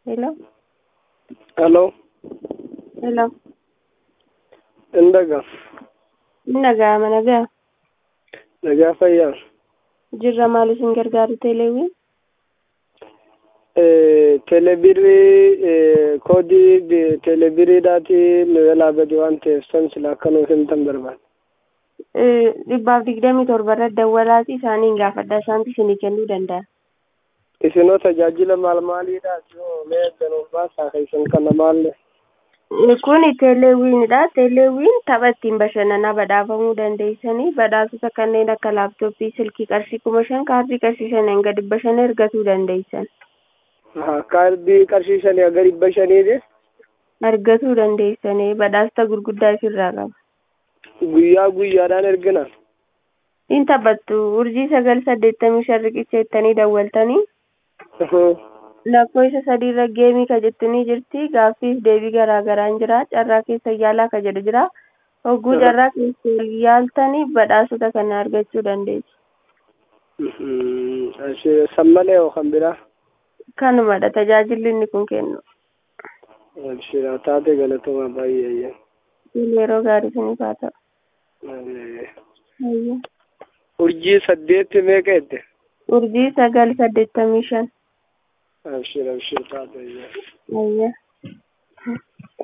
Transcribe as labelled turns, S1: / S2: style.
S1: Hello?
S2: Hello,
S1: Hello?
S2: Indaga,
S1: Nagaa nagaa.
S2: nagaa fayyaa.
S1: Jirra maal isin gargaaru teeleewwi?
S2: Eh, Telebirii eh, koodii bi- telebiriidhaati nu jalaa bade waan ta'eef san sila akka nuuf himtan barbaada.
S1: Dhibbaaf digdamii torba irra dawwalaati isaaniin gaafadha isaantu isinii kennuu danda'a.
S2: Isinoo tajaajila maal maaliidhaati yoo mee danuuf baasaa keessan kana maalle?
S1: Kun teeleewwiinidha. Teeleewwiin tapha ittiin bashannanaa badhaafamuu dandeessanii badhaasota kanneen akka laaptooppii, silkii qarshii kuma shan kaardii qarshii shaniin gadi dhibba shan argachuu dandeessan.
S2: Kaardii qarshii shanii hanga dhibba shaniiti.
S1: Argachuu dandeessanii badhaasota gurguddaa ofirraa qaba.
S2: Guyyaa guyyaadhaan ergina.
S1: In taphattu urjii sagal saddeettamii shan riqicha jettanii dawwaltanii lakkoofsa sadiirra geemii ka jettanii jirti gaaffiif deebii garaa garaan jira carraa keessa yaalaa ka jedhu jira hogguu carraa keessa yaaltanii badhaasota kana argachuu dandeessu.
S2: San malee hoo kan biraa?
S1: Kanumadha tajaajilli inni kun kennu.
S2: Abshira taate galatoomaa baay'ee.
S1: Yeroo gaarii isiniif haa ta'u. Ayyo.
S2: Urjii saddeetti meeqa jette?
S1: Urjii sagal saddeettamii shan.
S2: Abshira abshira taate.
S1: Ayyo.